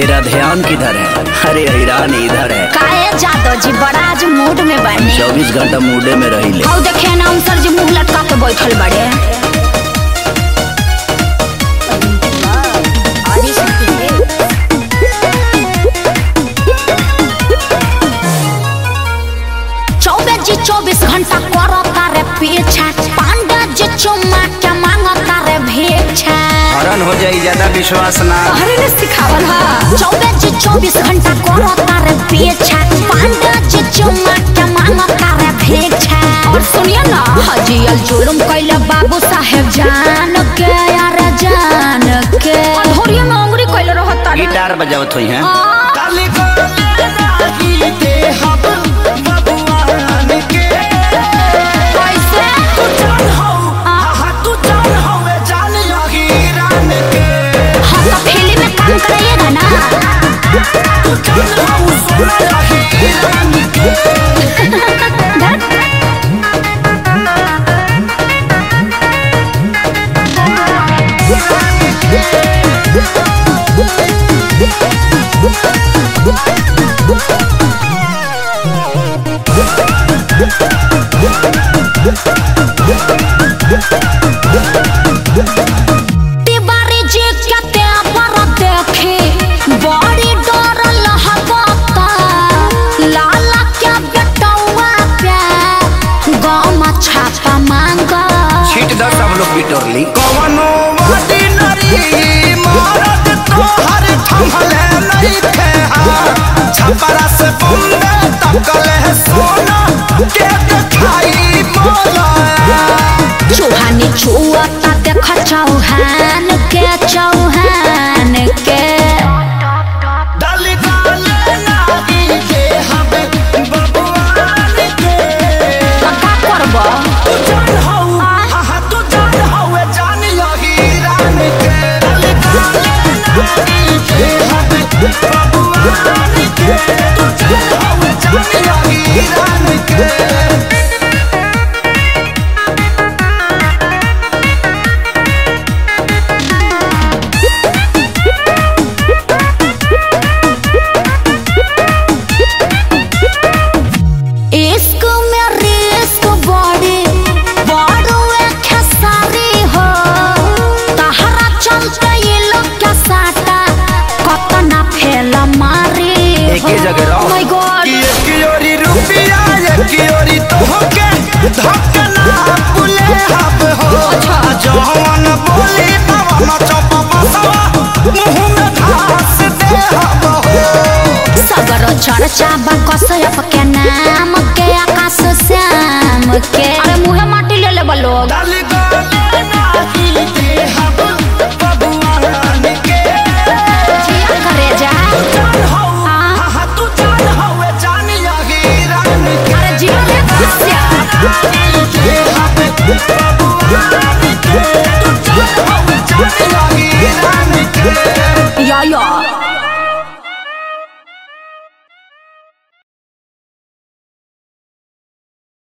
तेरा ध्यान किधर है अरे ईरान इधर है काहे जादव जी बड़ा आज मूड में बने चौबीस घंटा मूडे में रही ले हौ देखे ना सर जी मुंह लटका के बैठल बड़े चौबीस जी चौबीस घंटा करो तारे पीछा पांडा जी चुम्मा के मांगो तारे भेछा हरण हो जाई ज्यादा विश्वास ना अरे ने सिखावल हा चौबीस जी चौबीस घंटा करो तारे पीछा पांडा जी चुम्मा के मांगो तारे भेछा और सुनिए ना हजियल जुलुम कैले बाबू साहेब जान के यार जान के धोरिया में अंगुरी कैले रहत तारे गिटार बजावत हुई हैं कैसे हाँ तो फिल्म में काम कराइएगा ना तिवारी जी कते पर देखे बड़ी डर लहकता लाला के बेटौआ पे गाँव में छापा मांगा छीट दो सब लोग बिटोरली कवनो ऑर्डिनरी मरद तोहर थमले नहीं थे हाँ छपरा से बम्बे तकले सोना के दिखाई मोला चूहानी छुअता देख चौहान के चौहान के डल गाले नागी के हमे बबुआन के तो का करब तू जान हौ हा हा तू जान हौ जान यही रान के डल गाले नागी के हमे बबुआन के तू जान हौ जान यही रान के इश्क में रिस्क बड़ी बड़ो एक सारी हो तहरा चलते ये लोग के साटा कतना फेल मारी एके जगह रहो। माय गॉड कि एक ओरी रुपया एक ओरी तोहके धकना पुले हब हो जवन बोली तवन चप बसवा मुंह में घास दे हब हो सगर चर्चा बा कसयप के नाम के आकाश श्याम के अरे मुहे माटी ले ले लोग डाली